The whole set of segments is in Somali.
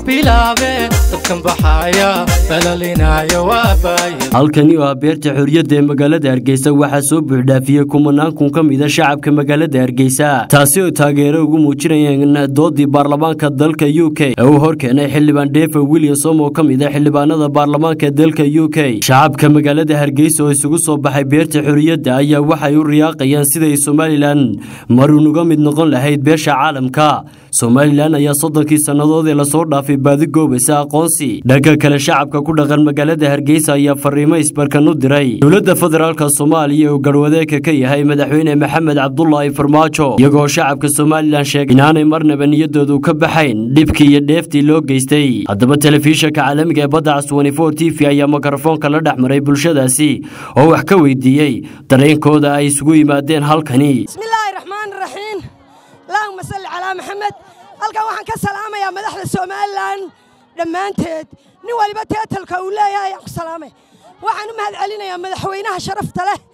bilaabe dadkan baxaya balalinaayo waa baaya halkani oo ah beerta xorriyadda ee magaalada hargeysa waxaa soo buuxdhaafiyey kumanaan kun ka mida shacabka magaalada hargeysa taasi oo taageero ugu muujinayeen doodii baarlamaanka dalka u k ee uu horkeenay xildhibaan defa williamsom oo ka mid a xildhibaanada baarlamaanka dalka u k shacabka magaalada hargeysa oo isugu soo baxay beerta xorriyadda ayaa waxay u riyaaqayaan siday somalilan marun uga mid noqon lahayd beesha caalamka somalilan ayaa soddonkii sannadood ee lasoo dhaafay baadi goobaysa aqoonsi dhanka kale shacabka ku dhaqan magaalada hargeysa ayaa fariimo isbarkan u diray dowladda federaalk soomaaliya uu garwadeeka ka yahay madaxweyne maxamed cabdulaahi farmaajo iyagoo shacabka somalilan sheegay inaanay marnaba niyadoodu ka baxayn dhibkii iyo dheeftii loo geystay haddaba telefishanka caalamiga ee badda caswani for t v ayaa mikrofoonka la dhex maray bulshadaasi oo wax ka weydiiyey dareenkooda ay isugu yimaadeen halkani bismillaahi raxmaani raxiim allahuma salli calaa maxamed halkan waxaan ka salaamayaa madaxda somalilan dhammaanteed nin waliba teetalka uu leeyahay ayaan ku salaamay waxaan u mahad celinayaa madaxweynaha sharafta leh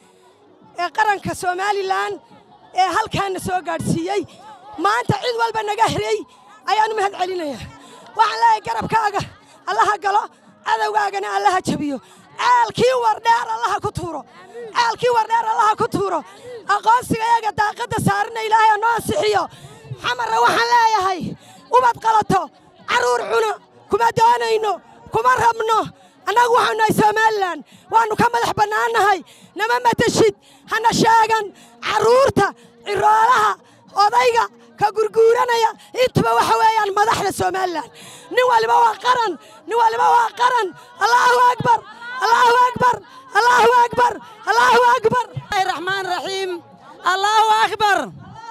ee qaranka somalilan ee halkaana soo gaadhsiiyey maanta cid walba naga herey ayaan u mahad celinayaa waxaan leeyahay garabkaaga allaha galo cadowgaagana allaha jabiyo caalkii wardheer allaha ku tuuro caalkii wardheer allaha ku tuuro aqoonsiga iyaga daaqadda saarina ilaahay anoo ansixiyo xamarra waxaan leeyahay ubad qalato carruur cuno kuma doonayno kuma rabno annagu waxaanu nahay somalilan waannu ka madax bannaannahay nama matashid hana sheegan carruurta ciroolaha odayga ka gurguuranaya intuba waxa weeyaan madaxda somalilan nin waliba waa qaran nin waliba waa qaran allaahu akbar allaahu akbar allaahu akbar allaahu akbar raxmaan raxiim allaahu akbar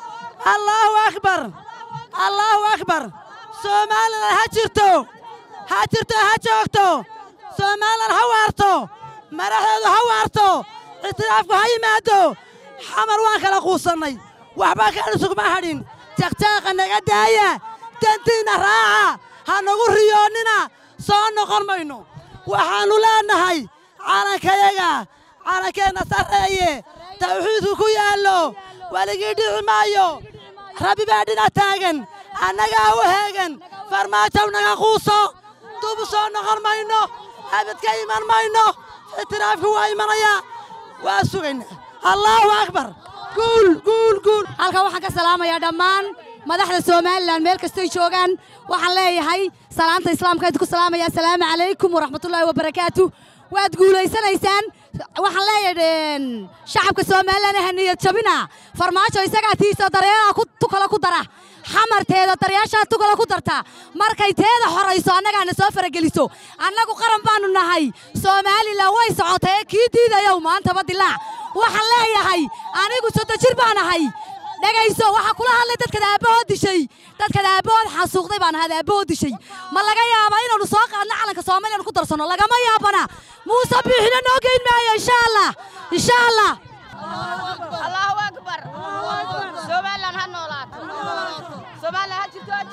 allaahu akbar allaahu akbar somalilan ha jirto ha jirto ha joogto somalilan ha waarto madaxdeedu ha waarto ictiraafku ha yimaado xamar waan kala quusannay waxbaa kaadhisugma hadhin jaqjaaqa naga daaya dantiinna raaca ha nagu riyoonnina soo noqon mayno waxaannu leennahay calankayaga calankeenna sarreeye tawxiidku ku yaallo weligii dhici maayo rabbi baa dhinac taagan annagaa u heegan farmaajow naga quuso dubu soo noqon mayno abad ka iman mayno ictiraafku waa imanayaa waa sugaynaa allaahu akbar guul guul guul halkan waxaan ka salaamayaa dhammaan madaxda somalilan meel kastoy joogaan waxaan leeyahay salaanta islaamka idinku salaamaya assalaamu calaykum waraxmatullaahi wabarakaatu waad guulaysanaysaan waxaan leeyahay shacabka somalilan ha niyad jabina farmaajo isagaa tiisa daryeelaa tukala ku dara xamarteeda daryaashaa tukala ku darta markay teeda xorayso annagaana soo farageliso annagu qaran baannu nahay somalilan way socotee kii diidayow maantaba dilaac waxaan leeyahay anigu soddo jir baan ahay dhegayso waxaa kula hadlay dadkad aabbahood dishay dadkad aabbahood xasuuqday baan ahaad aabbahood dishay ma laga yaabaa inaannu soo qaadno calanka soomaliyan ku darsanno lagama yaabana muuse biixina noo geyn maayo insha allah insha allah allahu akbar somalilan ha noolaato somalilan ha jirto ha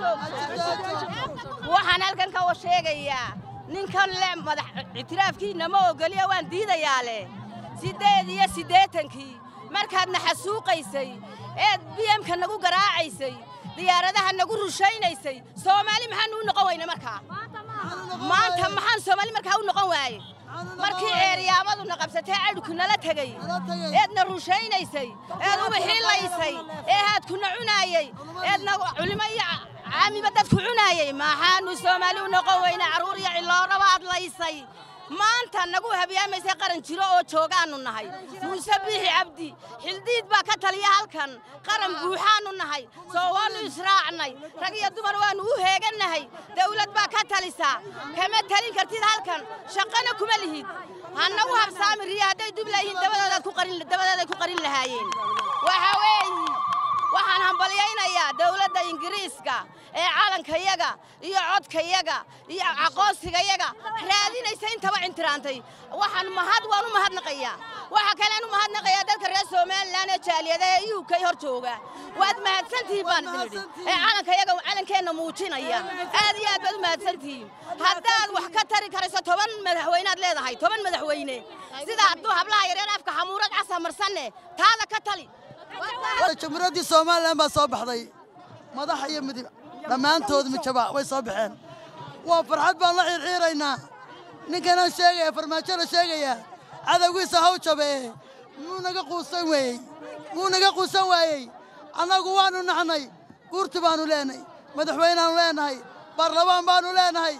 joogto waxaan halkan ka sheegayaa ninkan le madax ictiraafkiinna ma ogoliya waan diidayaa leh siddeed iyo siddeetankii markaadna xasuuqaysay eed biyemka nagu garaacaysay diyaaradaha nagu rushaynaysay soomaali maxaanu u noqon weyne markaa maanta maxaan soomaali markaa u noqon waaye markii ceeryaamaduna qabsatee cadhku nala tegey eedna rushaynaysay eed ubaxiilaysay ee haadkuna cunaayey eedna culimo iyo caamiba dadku cunaayey maxaanu soomaali u noqon weyne carruur iyo cilooraba adlaysay maanta nagu habyaamaysay qaran jiro oo joogaannu nahay muuse biixi cabdi xildiid baa ka taliya halkan qaran buuxaannu nahay soo waannu israacnay rag iyo dumar waannu u heegannahay dawlad baa ka talisaa kama talin kartid halkan shaqana kuma lihid hannagu habsaami riya hadday dub laayihiin dabadooday ku qarin lahaayeen waxa weeye waxaan hambalyaynayaa dawladda ingiriiska ee calankayaga iyo codkayaga iyo aqoonsigayaga raadinaysa intaba cintiraantay waxaan mahad waan u mahadnaqayaa waxa kalean u mahadnaqayaa dadka reer somalilan ee jaaliyada ee u k hor jooga waad mahadsantihiin baan idin idhi ee calankayaga calankeenna muujinaya aad iyo aad baad u mahadsantihiin haddaad wax ka tari karayso toban madaxweynead leedahay toban madaxweyne sida hadduu hablaha yareer afka xamuurad casa marsanne taada ka tali jamhuuriyaddii somalilan baa soo baxday madax iyo midib dhammaantood mijaba way soo baxeen waa farxad baan la xiirxiiraynaa ninkanaan sheegaya farmaajona sheegaya cadowgiisa haw jabee muu naga quusan weeyey muu naga quusan waayey annagu waannu naxnay guurti baannu leenahay madaxweyneaannu leenahay baarlamaan baannu leenahay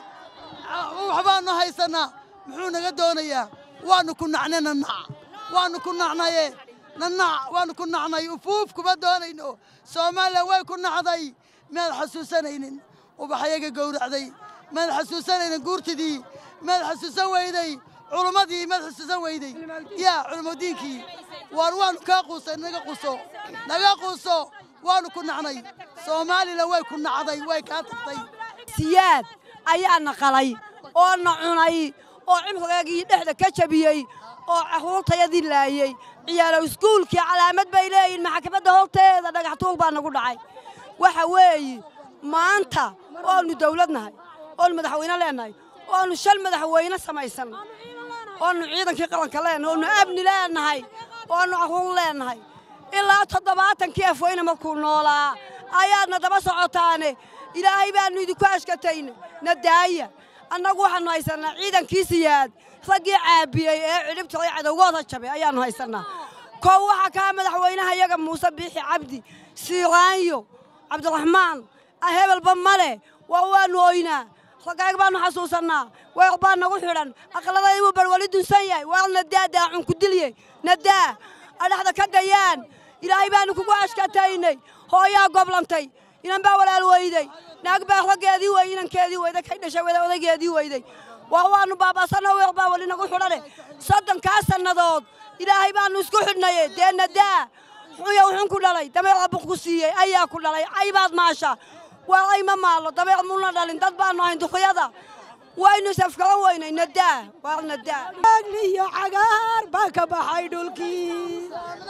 wax baannu haysannaa muxuu naga doonayaa waannu ku nacnay nanac waannu ku nacnaye nanac waannu ku nacnay ufuuf kuma doonayno soomaaliya way ku nacday maad xasuusanaynin ubaxyaga gowracday maad xasuusanaynin guurtidii maad xasuusan weyday culummadii maad xasuusan weyday yaa culummadiinkii waan waannu kaa quusay naga quuso naga quuso waannu ku nacnay soomaalila way ku nacday way kaa tagtay siyaad ayaa na qalay oo na cunay oo cimrigeegii dhexda ka jabiyey oo carruurtayadii laayey ciyaalow iskuulkii calaamad bay leeyihin maxkamadda horteeda dhagax tuul baa nagu dhacay waxa weeye maanta oonu dawlad nahay oonu madaxweyne leenahay oonu shal madaxweyne samaysan oonu ciidankii qaranka leenahay oonu amni leenahay oonu carruur leenahay ilaa toddobaatankii afweyne markuu noolaa ayaadna daba socotaane ilaahay baannu idinku ashkatayne na daaya annagu waxaannu haysannaa ciidankii siyaad raggii caabiyey ee cidhibtiray cadowgooda jabay ayaannu haysannaa kow waxaa kaa madaxweynaha iyaga muuse biixi cabdi siiraanyo cabdiraxmaan hebelba male waa waannu oynaa raggaag baannu xasuusannaa weer baa nagu xidhan aqladayda wuu barwali dunsan yahay waar nadaa daacun ku dilye nadaa adhaxda ka dayaan ilaahay baannu kugu ashkataynay hooyaa goblantay inan baa walaal weyday naag baa raggeedii wey inankeedii weyday kay dhashay wada odaygeedii weyday waa waannu baaba'sanno weer baa weli nagu xidhane soddonkaa sannadood ilaahay baannu isku xidhnaye dee nadaa xunya wuxuun ku dhalay dabeer abuq ku siiyey ayaa ku dhalay aybaad maasha waa ay ma maalo dabeer mulna dhalin dad baannu ahayn duqyada waynu safkaran weynay nadaa waa nadaa iyo cagaar baa ka baxay dhulkii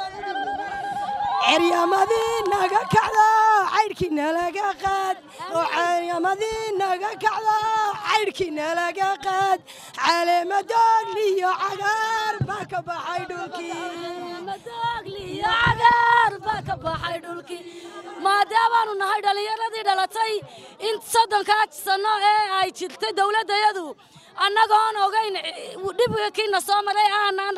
ceryamadii naga kacda caydhkii nalaga qaad oo ceryamadii naga kacda caydhkii nalaga qaad caleemadoogli iyo cagaar baa ka baxay dhulkii maadaamaannu nahay dhallinyaradii dhalatay in soddonkaa sanno ee ay jirtay dawladdayadu annagoon ogayn dhibka kiina soo maray aanaan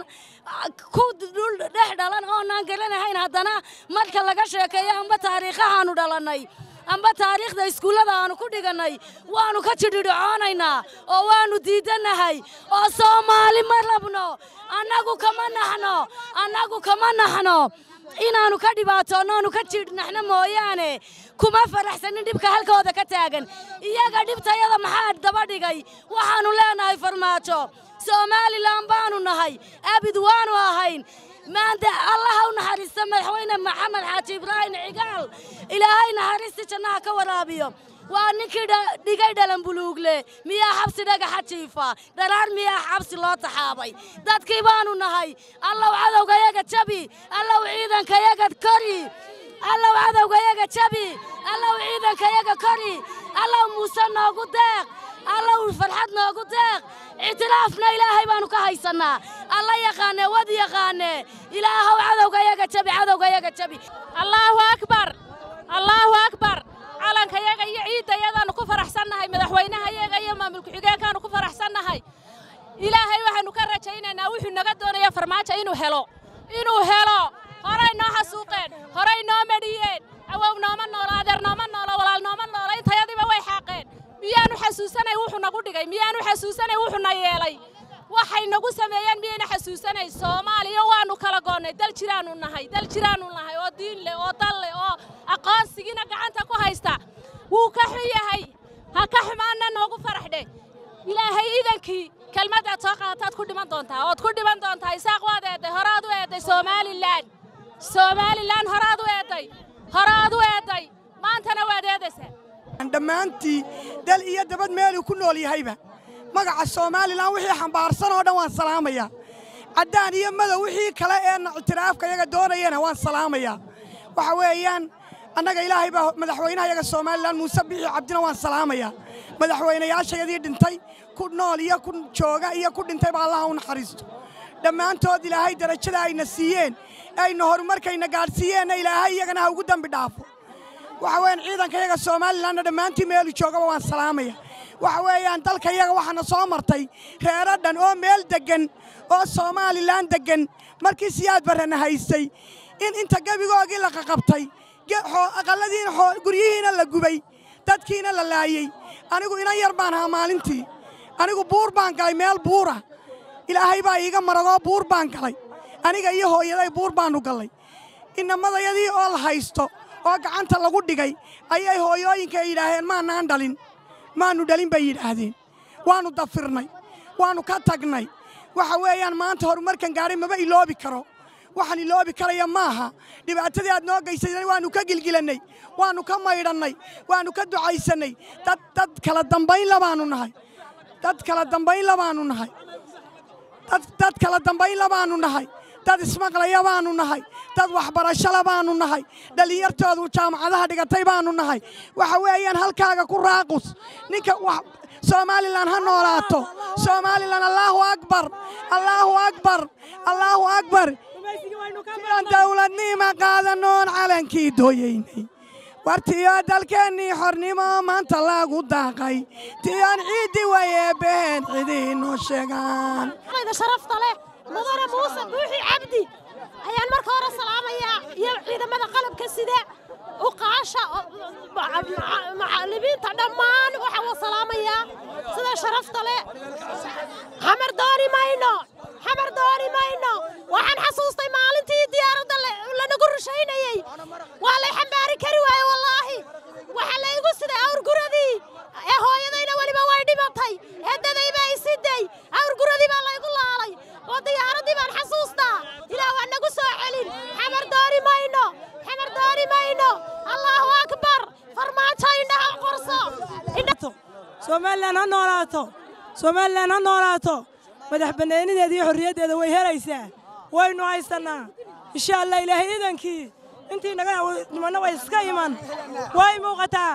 ku dhul dhex dhalan oonaan garanahayn haddana marka laga sheekeeyo amba taariikhahaannu dhalannay amba taariikhda iskuullada aannu ku dhigannay waannu ka jidhidhicoonaynaa oo waannu diidannahay oo soomaali ma rabno annagu kama naxno annagu kama naxno inaannu ka dhibaatoonno oonu ka jiidhnaxno mooyaane kuma faraxsanin dhibka halkooda ka taagan iyaga dhibtayada maxaa daba dhigay waxaannu leenahay farmaajo somalilan baannu nahay abid waannu ahayn maanta allaha u naxariista madaxweyne maxamed xaaji ibraahim cigaal ilaahay naxariisti jannaha ka waraabiyo waa ninkii dhigay dhalan buluugle miyaa xabsi dhagaxa jiifa dharaar miyaa xabsi loo taxaabay dadkii baannu nahay allow cadowgayaga jabi allow ciidankayaga kori allow cadowgayaga jabi allow ciidankayaga kori allow muuse noogu deeq allow farxad noogu deeq ictiraafna ilaahay baannu ka haysannaa alla yaqaanee wad yaqaanee ilaahow cadowgayaga jabi cadowgayaga jabi allaahu akbar allaahu akbar calankayaga iyo ciiddayadaannu ku faraxsannahay madaxweynahayaga iyo maamul ku-xigeenkaannu ku faraxsannahay ilaahay waxaannu ka rajaynaynaa wuxuu naga doonaya farmaajo inuu helo inuu helo horay noo xasuuqeen horay noo medhiyeen awow nooma noola adeer nooma noola walaal nooma noola intayadiiba way xaaqeen miyaanu xasuusanay wuxuu nagu dhigay miyaanu xasuusanay wuxuu na yeelay waxay nagu sameeyeen miyayna xasuusanay soomaaliya waannu kala goonnay dal jiraannu nahay dal jiraannu nahay oo diin leh oo dal leh oo aqoonsigiina gacanta ku haysta wuu ka xun yahay ha ka xumaanna noogu faraxdhe ilaahay iidankii kelmadaad soo qaadataad ku dhiman doontaa ood ku dhiman doontaa isaaq waad eedday horaad u eedday somalilan somalilan horaad u eedday horaad u eedday maantana waad eedaysaa dhammaantii dal iyo dabad meeluu ku nool yahayba magaca somalilan wixii xambaarsan oo dhan waan salaamayaa caddaan iyo madow wixii kale ee ictiraafka yaga doonayana waan salaamayaa waxa weeyaan annaga ilaahay baa madaxweynaha yaga somalilan muuse bixi cabdina waan salaamayaa madaxweynayaashayadii dhintay ku nool iyo ku jooga iyo ku dhintayba allaha u naxariisto dhammaantood ilaahay darajada ayna siiyeen ayna horumarkayna gaadhsiiyeenna ilaahay iyagana ha ugu dembi dhaafo waxa weeyaan ciidanka yaga somalilanna dhammaantii meelu joogaba waan salaamaya waxa weeyaan dalka yaga waxaana soo martay reero dhan oo meel deggan oo somalilan deggan markii siyaad barrena haystay in inta gebigoogii la qaqabtay aqalladiina guryihiina la gubay dadkiina la laayey anigu inan yar baan ahaa maalintii anigu buur baan galay meel buura ilaahay baa iiga maragoo buur baan galay aniga iyo hooyaday buur baannu gallay inamadayadii oo la haysto oo gacanta lagu dhigay ayay hooyooyinka yidhaaheen maannaan dhalin maannu dhalin bay yidhaahdeen waannu dafirnay waannu ka tagnay waxa weeyaan maanta horumarkan gaadhay maba iloobi karo waxaan iloobi karaya maaha dhibaatadii aad noo geysadan waannu ka gilgilannay waannu ka maydhannay waannu ka ducaysannay dad dad kala dambaynla baannu nahay dad kala dambaynla baannu nahay dad kala dambaynla baannu nahay dad ismaqlaya baannu nahay dad waxbarashole baannu nahay dhallinyartoodu jaamacadaha dhigatay baannu nahay waxa weeyaan halkaaga ku raaqus ninka somalilan ha noolaato somalilan allaahu akbar allaahu akbar allaahu akbar aan dawladnima qaadanoon calankii dooyaynay war tiyo dalkeennii xornimo maanta lagu daaqay tiyoan ciiddi wayeebeen cidiinoo sheegaan sharafta leh mudane muuse buuxi cabdi ayaan marka hore salaamayaa iyo ciidamada qalabka sida uqaasha macallimiinta dhammaan waxaa wa salaamayaa sida sharafta leh xamar dooni mayno xamar dooni mayno waxaan xasuustay maalintii diyaaradda lanagu rushaynayey waa lay xambaari kari waaye wallaahi waxaa laygu siday awrguradii ee hooyadayna weliba way dhimatay eeddaday baa isiday awrguradii baa laygu laalay oo diyaaraddii baan xasuustaa ilaah waa nagu soo celin xamar dooni mayno xamar dooni mayno allaahu akbar farmaajo indhaha qorso somalilan ha noolaato somalilan ha noolaato madax bannaanideeda iyo xorriyaddeeda way helaysaa waynu haysannaa insha allah ilaahay iidankii intii naga nimanna way iska iman way muuqataa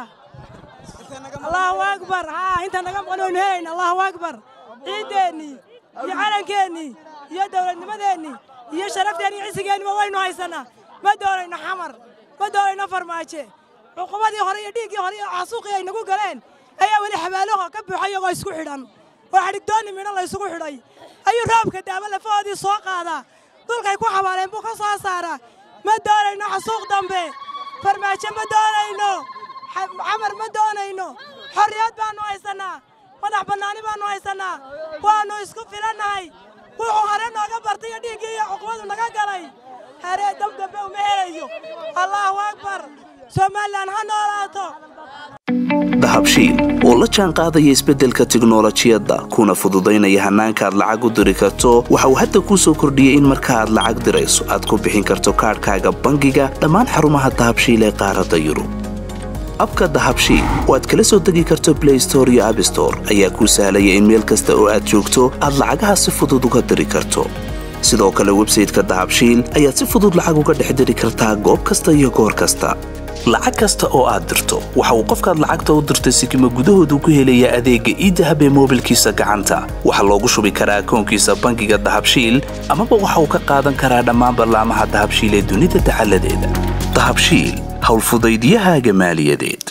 allahu akbar haa inta naga maqan waynu helayna allahu akbar ciiddeennii iyo calankeenii iyo dawladnimadeennii iyo sharafteenni iyo cisigeenniba waynu haysannaa ma doonayno xamar ma doonayno farmaaje cuqubadii hore iyo dhiiggii hore iyo xasuuqii ay nagu galeen ayaa weli xabaalaha ka buuxa iyagoo isku xidhan oo xadhigdoonni midho la ysugu xidhay ayuu roobka daaba lafahoodii soo qaadaa dulkay ku xabaaleen buu ka soo saaraa ma doonayno xasuuq dambe farmaajo ma doonayno xamar ma doonayno xorriyad baannu haysannaa madax bannaani baannu haysannaa waannu isku filannahay wuxuu hore nooga bartay iyo dhiiggii iyo cuqubadu naga galay haree dab dambe uma helayo allaahu akbar somalilan ha noolaato dahabshiil oo la jaan qaadaya isbeddelka tiknolojiyadda kuna fududaynaya hannaanka aad lacag u diri karto waxa uu hadda kuu soo kordhiyey in marka aad lacag dirayso aad ku bixin karto kaadhkaaga bangiga dhammaan xarumaha dahabshiil ee qaaradda yurub abka dahabshiil oo aad kala soo degi karto blay store iyo abstore ayaa kuu sahlaya in meel kasta oo aad joogto aad lacagaha si fudud uga diri karto sidoo kale websayteka dahabshiil ayaad si fudud lacag uga dhex diri kartaa goob kasta iyo goor kasta lacag kasta oo aad dirto waxa uu qofkaad lacagta u dirtay sikima gudahoodu ku helayaa adeegga iidahab ee moobilkiisa gacanta waxaa loogu shubi karaa akoonkiisa bangiga dahabshiil amaba waxa uu ka qaadan karaa dhammaan ballaamaha dahabshiil ee dunida dacaladeeda dahabshiil howlfudaydyahaaga maaliyadeed